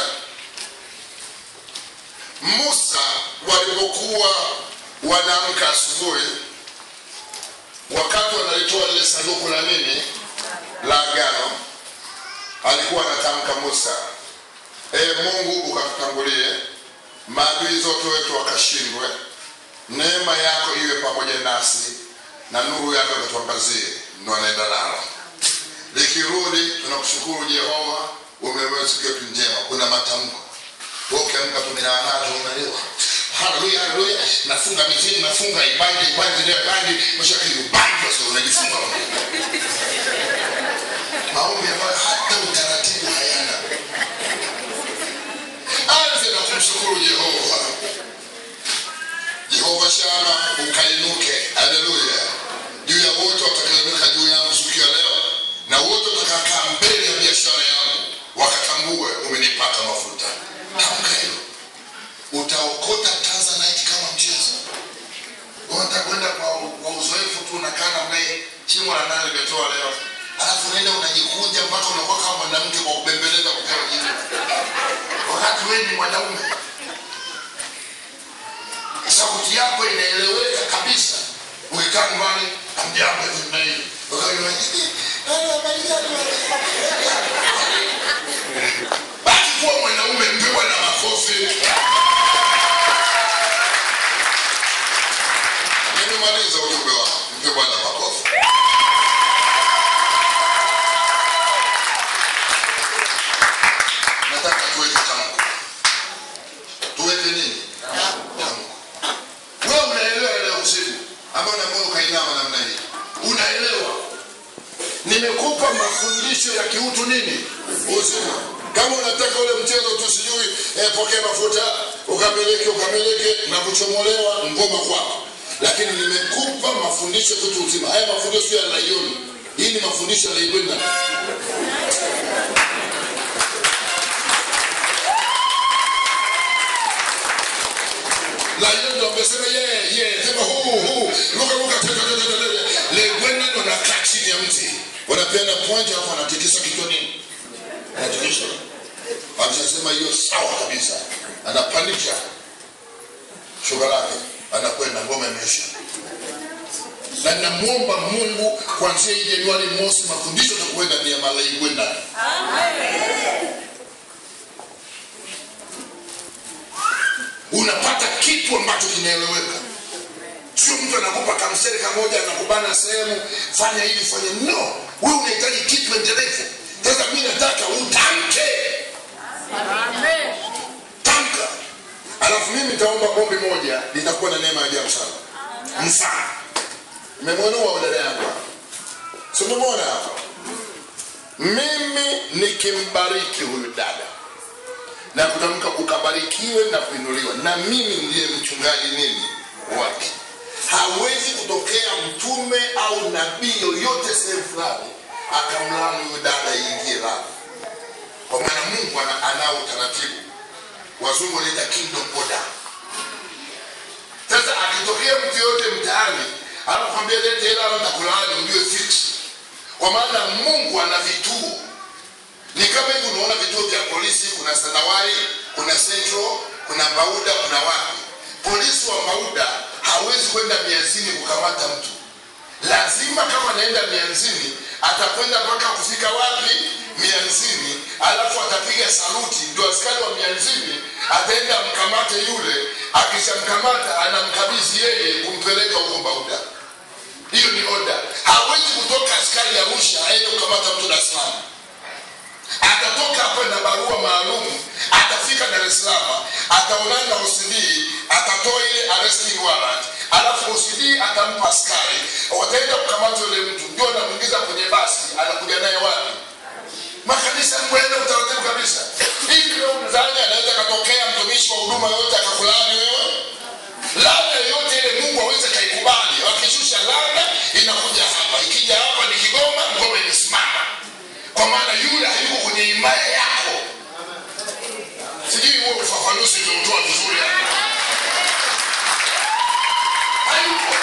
musa walipokuwa wanaamka asubuhi wakati wanalitoa lile sanduku la nini la agano alikuwa anatamka musa e mungu ukatutangulie maadui zote wetu wakashindwe neema yako iwe pamoja nasi na nuru yako ikatuangazie ndo anaenda nalo likirudi tunakushukuru jehova umeweza siku yetu njema kuna matamko Wewe ukiamka tumenaanazo unalewa haleluya haleluya nafunga mitini nafunga ibandi ibandi ile ibandi mshaka ibandi sio unajifunga maombi ambayo hata utaratibu hayana anze na kumshukuru jehova jehova shama ukainuke haleluya juu ya wote watakaoinuka juu yangu siku ya leo na wote watakakaa mbele ya biashara yangu wakatambue umenipaka mafuta tamka hilo utaokota tanzanite kama mchezo unataka kwenda kwa, kwa uzoefu tu tu unakaa namna hii shimo la nane limetoa leo alafu unaenda unajikunja mpaka unakuwa kama mwanamke kwa kubembeleza kupewa jibu wakati wewe ni mwanaume sauti yako inaeleweka kabisa ukikaa nyumbani amjambo hivi na hivi Ukawa unajisikia, "Ah, habari zako?" basi kuwa mwanaume mpewa na makofi nimemaliza ujumbe wangu mpe bwana makofi nataka tuweke tamko tuweke nini tamko wewe unaelewa leo usiku ambao na moyo ukainama namna hii unaelewa nimekupa mafundisho ya kiutu nini uzima kama unataka ule mchezo tu sijui eh, pokea mafuta ukamilike ukamilike na kuchomolewa ngoma kwako lakini nimekupa mafundisho ya kiutu uzima haya mafundisho sio ya laioni hii ni mafundisho ya laibwenda laioni ndo amesema yeye yeye sema huu huu luka luka tete tete tete laibwenda ndo nakaa chini ya mti wanapeana point alafu anatikisa kichwa nini anatikisa akishasema hiyo sawa kabisa anapandisha shuka lake anakwenda ngoma imeisha na namwomba mungu kuanzia hii januari mosi mafundisho takuenda ni ya malaigwenda unapata kitu ambacho kinaeleweka sio mtu anakupa kamseri kamoja anakubana sehemu fanya hivi fanya no wewe unahitaji kitu endelevu sasa mi nataka utamke Amen. tamka alafu mimi nitaomba ombi moja litakuwa na neema ya ajabu sana mfano nimemwonua dada yangu hapa. si umemwona hapa mimi nikimbariki huyu dada na kutamka ukabarikiwe na kuinuliwa na mimi ndiye mchungaji nini wake hawezi kutokea mtume au nabii yoyote sehemu fulani akamlani huyu dada iingie lani kwa maana mungu ana- anao utaratibu wazungu wanaita kingdom order sasa akitokea mtu yoyote mtaani anakwambia lete hela au nitakulaani ujue fix kwa maana mungu ana vituo ni kama hivi unaona vituo vya polisi kuna sanawari kuna central kuna bauda kuna wapi polisi wa bauda hawezi kwenda mianzini kukamata mtu lazima kama anaenda mianzini atakwenda mpaka kufika wapi mianzini alafu atapiga saluti ndio askari wa mianzini ataenda mkamate yule akishamkamata anamkabidhi yeye kumpeleka huko bauda hiyo ni oda hawezi kutoka askari arusha aende kukamata mtu dar es salaam atatoka hapa na barua maalum atafika dar es salaam ataonana na OCD atatoa ile arresting warrant alafu OCD atampa askari wataenda kukamata yule mtu ndio anamwingiza kwenye basi anakuja naye wapi makanisa kwenda utaratibu kabisa hivi leo mzani anaweza katokea mtumishi wa huduma yoyote akakulaani wewe labda yoyote ile mungu aweze kaikubali wakishusha labda inakuja hapa ikija hapa ni kigoma ngoma imesimama kwa maana yule hayuko kwenye himaya yako sijui huo ufafanuzi umeutoa vizuri hapa hayuko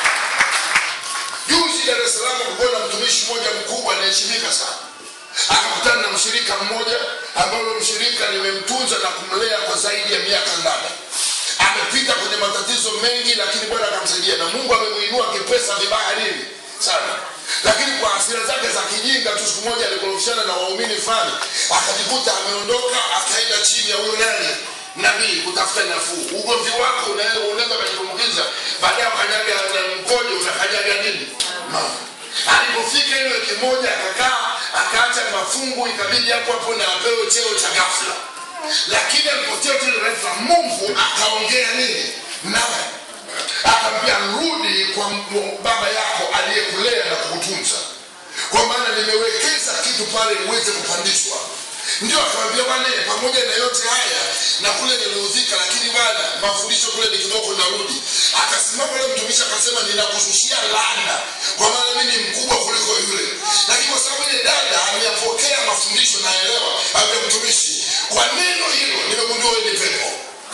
juzi dar es salaam kulikuwa na mtumishi mmoja mkubwa anaheshimika sana akakutana na mshirika mmoja ambayo mshirika nimemtunza na kumlea kwa zaidi ya miaka nane amepita kwenye matatizo mengi lakini bwana akamsaidia na mungu amemuinua kipesa vibaya nini sana lakini kwa hasira zake za kijinga tu siku moja alikorofishana na waumini fulani akajikuta ameondoka akaenda chini ya huyo nani nabii kutafuta nafuu ugomvi wako unaweza unaweza ukajitumbukiza baadaye ukanyaga na mkojo unakanyaga nini mama alipofika ile wiki moja akakaa akaacha mafungu ikabidi hapo hapo na apewe cheo cha ghafla lakini alipotia tu ile ghafla mungu akaongea nini naye akamwambia rudi kwa m- baba yako aliyekulea na kukutunza kwa maana nimewekeza kitu pale uweze kupandishwa ndio akamwambia bwana pamoja na yote haya na kule niliudhika lakini bwana mafundisho kule ni kidogo narudi akasimama yule mtumishi akasema ninakushushia laana kwa maana mimi ni mkubwa kuliko yule lakini kwa sababu ile dada ameyapokea mafundisho naelewa ambia mtumishi kwa neno hilo nimegundua wewe ni pepo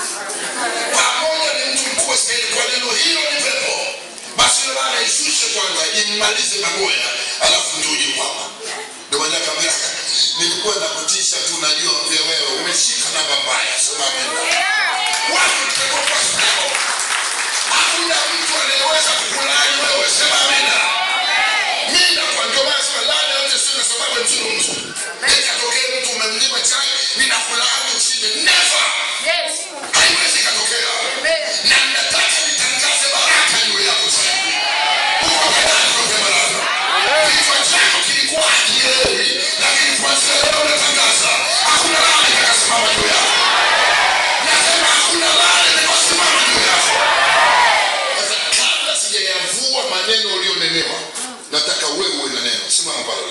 pamoja ni mtu mkubwa zaidi kwa neno hilo ni pepo basi ile laana ishushe kwanza mmalize magoya alafu ndio uje kwapa ndio maana akamwambia nilikuwa nakutisha tu najua vya wewe umeshika namba mbaya sema amenda watu mtego kwa sababu hakuna mtu anayeweza kukulani wewe sema amenda mimi nakuwa ndio maana sema laana yote sina sababu ya mzungumzo ikatokea mtu umemnyima chai ninakulaani usije never Yes. haiwezi ikatokea na nataka nitangaze baraka juu yako sasa uko tayari kwa baraka kichwa chako kilikuwa hakielewi lakini kuanzia leo natangaza hakuna laana itakasimama juu yako nasema hakuna laana itakasimama juu yako sasa kabla sijayavua maneno ulionenewa nataka wewe uwe na neno simama pale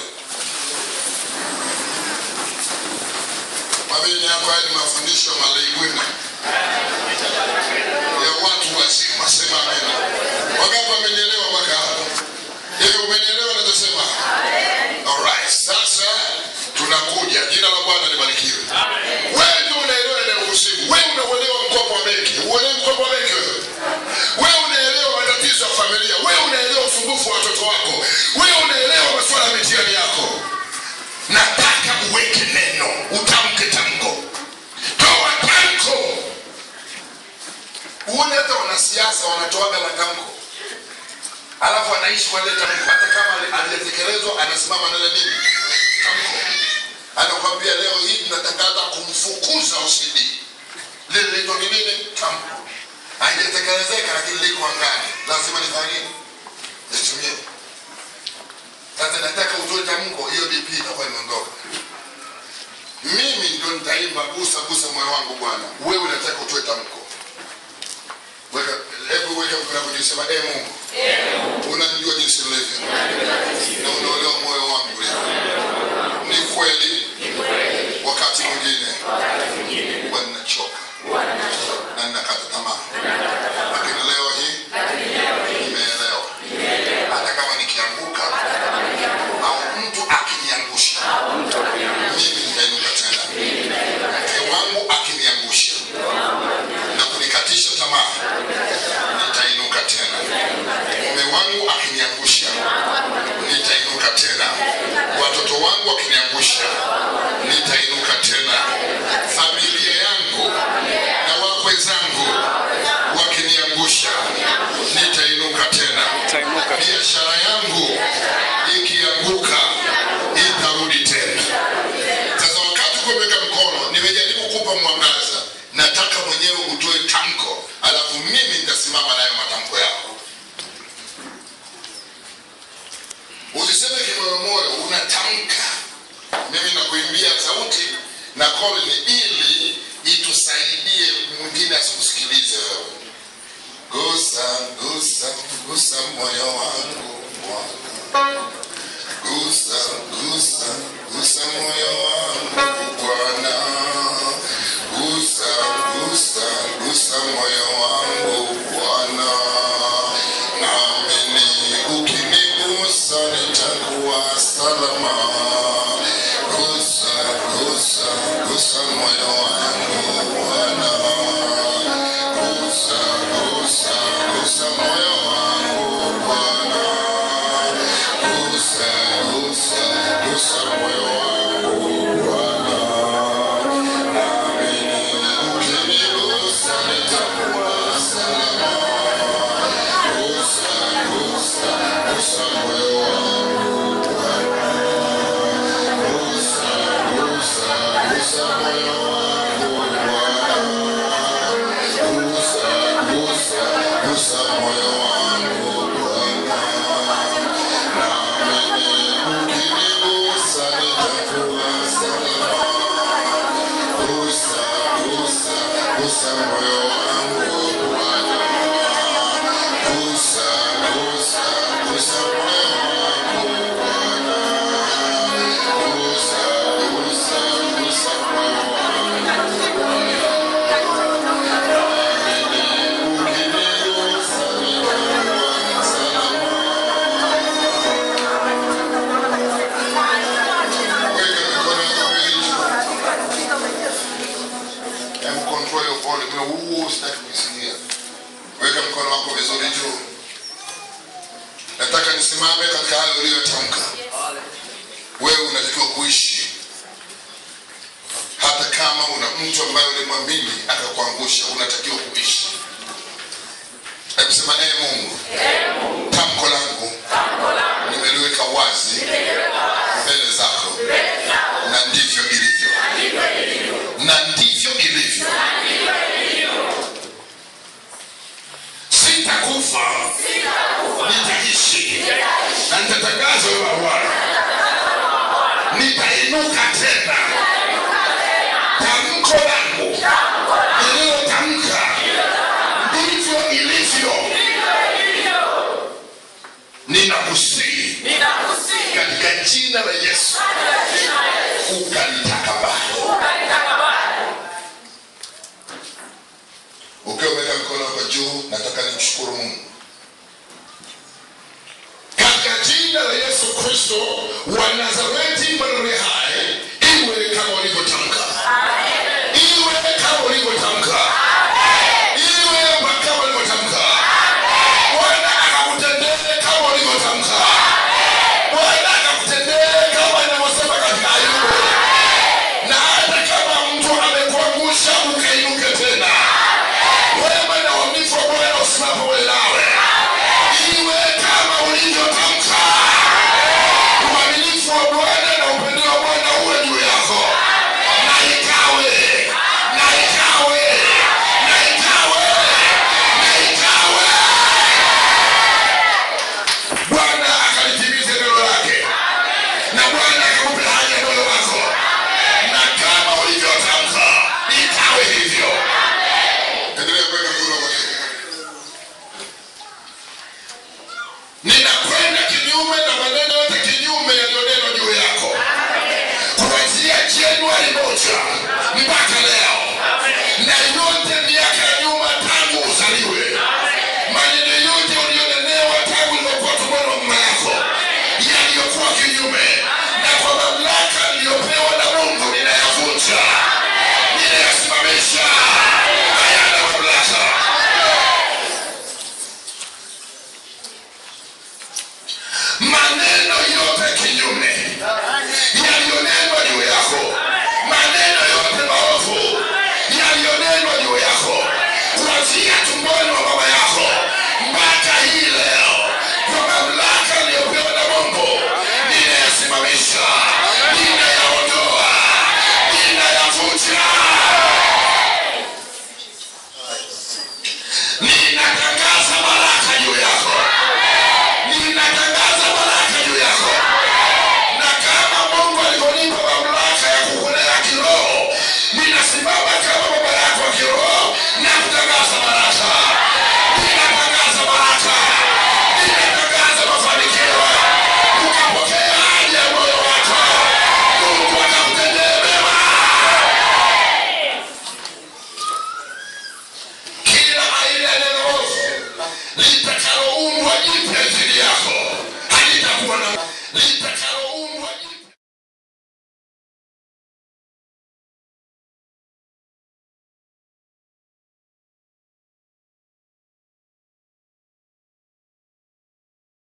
mabini yako haya ni mafundisho ya malaigwina ya watu wazima sema amena wangapi wamenielewa mpaka hapo hivi umenielewa nachosema alright sasa tunakuja jina la bwana libarikiwe wewe ndio unaelewa inayokusibu wewe unauelewa mkopo wa benki uelewi mkopo wa benki wewe wewe unaelewa matatizo ya familia wewe unaelewa usumbufu wa watoto wako wewe unaelewa masuala ya mitihani yako nataka uweke neno utamke tamko toa tamko uone hata wanasiasa wanatoaga matamko alafu anaishi kwa lile tamko hata kama aliyetekelezwa anasimama nale nini tamko anakwambia leo hii tunatangaza kumfukuza OCD lile linaitwa ni nini tamko haijatekelezeka lakini liko angani lazima nifanye nini nitumie sasa nataka utoe tamko hiyo dp itakuwa imeondoka mimi ndio nitaimba gusa gusa moyo wangu bwana wewe unataka utoe tamko weka hebu weka mkono wako juu sema e mungu unanijua jinsi nilivyo na unaelewa moyo wangu leo ni kweli wakati mwingine huwa ninachoka na ninakata tamaa lakini leo hii nimeelewa hata kama nikianguka au mtu akiniangusha mimi nitainuka tena mke wangu akiniangusha na kunikatisha tamaa nitainuka tena mume wangu akiniangusha nitainuka tena watoto wangu wakiniangusha nitainuka tena familia yangu na wakwe zangu wakiniangusha nitainuka tena biashara yangu ikianguka itarudi tena sasa wakati kuweka mkono nimejaribu kupa mwangaza nataka mwenyewe utoe tamko alafu mimi nitasimama nayo matamko yako usiseme kimoyomoyo unatamka mimi nakuimbia sauti na kolini ili itusaidie mwingine asikusikilize wewe gusa gusa gusa moyo wangu Bwana. gusa gusa gusa moyo wangu bwana gusa gusa gusa moyo wangu bwana naamini ukinigusa nitakuwa salama gusa gusa gusa moyo wangu bwana gusa gusa gusa moyo wangu bwana gusa gusa gusa moyo wangu bwana naamini ukinigusa nitakuwa salama gusa gusa gusa moyo wangu bwana gusa gusa gusa moyo wangu bwana gusa gusa gusa moyo wangu bwana naamini ukinigusa nitakuwa salama gusa gusa gusa moyo wangu bwana gusa gusa gusa moyo wangu bwana gusa gusa gusa moyo wangu ukinigusa nitakuwa salama weka mikono yako miwili Hebu control your volume. Huu sitaki kuisikia. Weka mkono wako vizuri juu. Nataka nisimame katika hayo uliyotamka wewe unatakiwa kuishi hata kama una mtu ambaye ulimwamini akakuangusha unatakiwa kuishi hebu sema ee mungu tamko langu nimeliweka wazi mbele zako na ndivyo ilivyo na ndivyo ilivyo sitakufa nitaishi na nitatangaza wewe bwana nitainuka tena tamko langu nililotamka ndivyo ilivyo ninakusii katika jina la yesu ukalitakabali ukiwa umeweka mikono wako juu nataka nimshukuru mungu katika jina la yesu kristo wa nazareti maneno hai iwe kama ulivyotamka iwe kama ulivyotamka iwe kama ulivyotamka bwana akakutendee kama ulivyotamka bwana akakutendee kama inavyosema katika ayubu na hata kama mtu amekuangusha ukainuke tena wema na uaminifu wa bwana usimama pamoja nawe iwe kama ulivyotamka uaminifu wa bwana na upendo wa bwana uwe juu yako na ikawe na ikawe na ikawe na ikawe bwana akalitimize neno lake na bwana akakupe haja ya moyo wako na kama ulivyotamka ikawe hivyo endelea kuweka mkono wako juu. ninakwenda kinyume na maneno yote kinyume yaliyonenwa juu yako kuanzia januari moja mpaka